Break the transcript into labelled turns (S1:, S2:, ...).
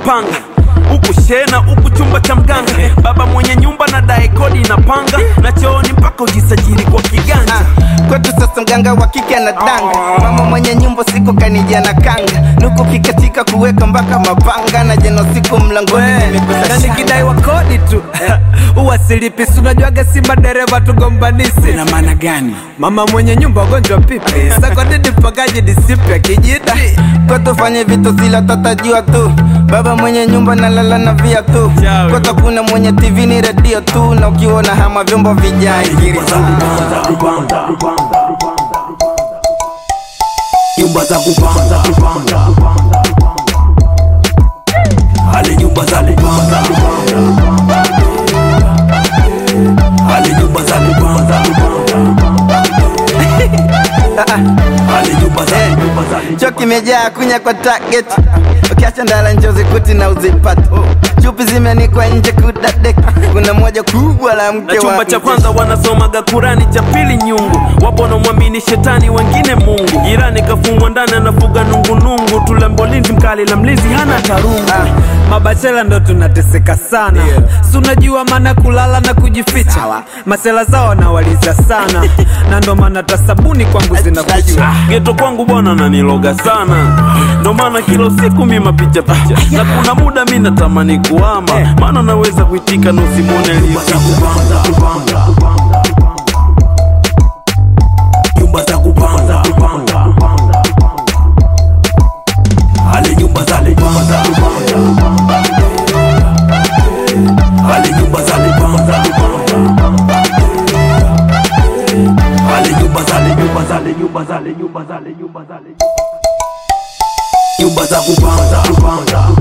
S1: kupanga huku shena huku chumba cha mganga baba mwenye nyumba na dae kodi inapanga na chooni mpaka ujisajili kwa kiganja
S2: Ah, kwetu sasa mganga wa kike anadanga mama mwenye nyumba siku kanija na kanga nuku kikatika kuweka mpaka mapanga na jeno siku mlangoni nimekuta
S3: na
S2: shanga.
S3: nikidai wa kodi tu uwasilipi sunajuaga si madereva tugombanisi
S4: na maana gani
S3: mama mwenye nyumba ugonjwa pipi sakodidi mpakaji disipya kijida
S2: kwetu fanye vitu sila tatajua tu baba mwenye nyumba nalala na via tu
S1: Chawe.
S2: kwetu kuna mwenye tv ni redio tu na ukiona hama vyombo vijai
S4: nyumba za kupanga nyumba za kupanga hali nyumba za kupanga hali nyumba za kupanga hali nyumba za nyumba za
S2: cho kimejaa kunya kwa target ukiacha ndala njozi kuti na uzipata chupi zimeanikwa nje kudadek kuna moja kubwa la mke
S1: na chumba
S2: wa
S1: cha kwanza wanasomaga kurani cha pili nyungu wapo wanamwamini shetani wengine mungu jirani kafungwa ndani anafuga nungunungu tulembo linzi mkali la mlinzi hana tarungu
S3: mabachela ndo tunateseka sana yeah. sunajua maana kulala na kujificha masela zao nawaliza sana na ndo maana tasabuni kwangu zinakucha
S1: geto kwangu bwana naniloga sana ndo maana kila siku mi mapicha picha na kuna muda mi natamani kuama maana naweza kuitika na usimwone
S4: nyumba za kupanga nyumba za kupanga hali nyumba za kupanga hali nyumba za kupanga hali nyumba za nyumba za nyumba za nyumba za nyumba za nyumba za kupanga